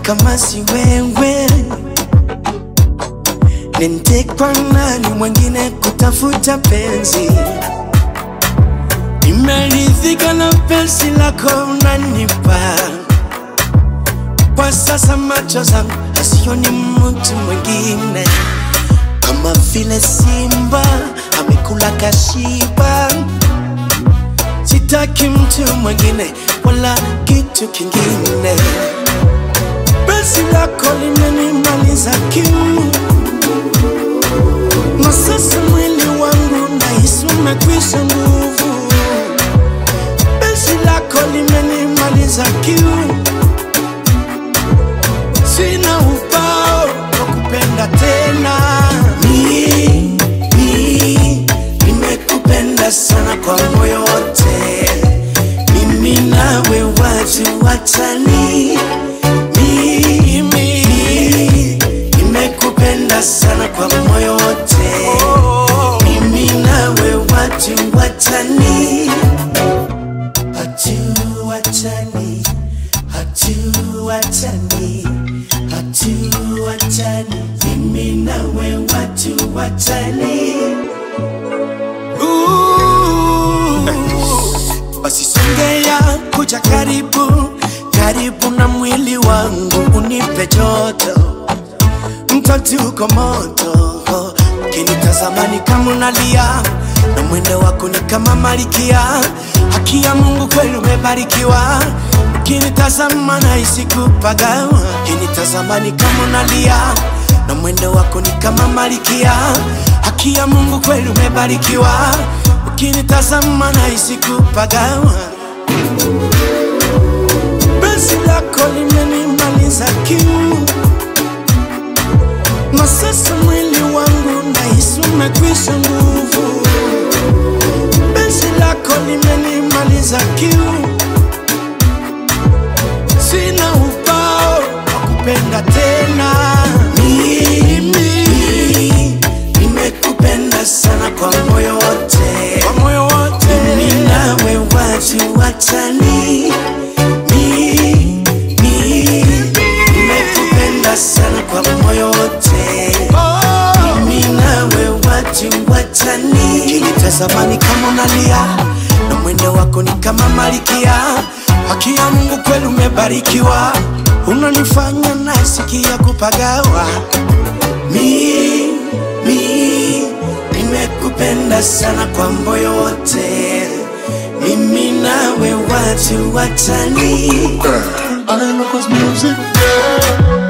kama si wewe nintekwa nani mwingine kutafuta penzi nimeridhika na penzi lako unanipa kwa sasa macho zangu asioni mtu mwingine kama vile simba amekula kashiba sitaki mtu mwingine wala kitu kingine penzi lako limenimaliza kiu na sasa mwili wangu nahisi umekwisha nguvu penzi lako limenimaliza kiu sina ubao wa kupenda tena mi, mi, nimekupenda sana kwa moyo wote mimi nawe watu watani mimi nimekupenda sana kwa moyo wote mimi nawe watu watani hatu watani hatu watani hatu watani mimi nawe watu watani Ooh. basi songea kuja karibu karibu na mwili wangu unipe joto mtoti uko moto kinitazamani kama unalia na mwendo wako ni kama malikia haki ya mungu kweli umebarikiwa ukinitazama nahisi kupagawa kinitazamani kama unalia na mwendo wako ni kama malikia haki ya mungu kweli umebarikiwa ukinitazama nahisi kupagawa penzi lako limenimaliza kiu na sasa mwili wangu nahisi umekwisha nguvu penzi lako limenimaliza kiu sina ubao wa kupenda tena mimi nimekupenda sana kwa moyo wote kwa moyo wote mimi nawe watu watani mi, mi, nimekupenda sana kwa moyo wote mimi nawe watu watani kinitazamani kama unalia na mwendo wako ni kama malikia haki ya mungu kweli umebarikiwa unanifanya nasikia kupagawa mi, mi, nimekupenda sana kwa moyo wote mimi nawe watu watani I love his music.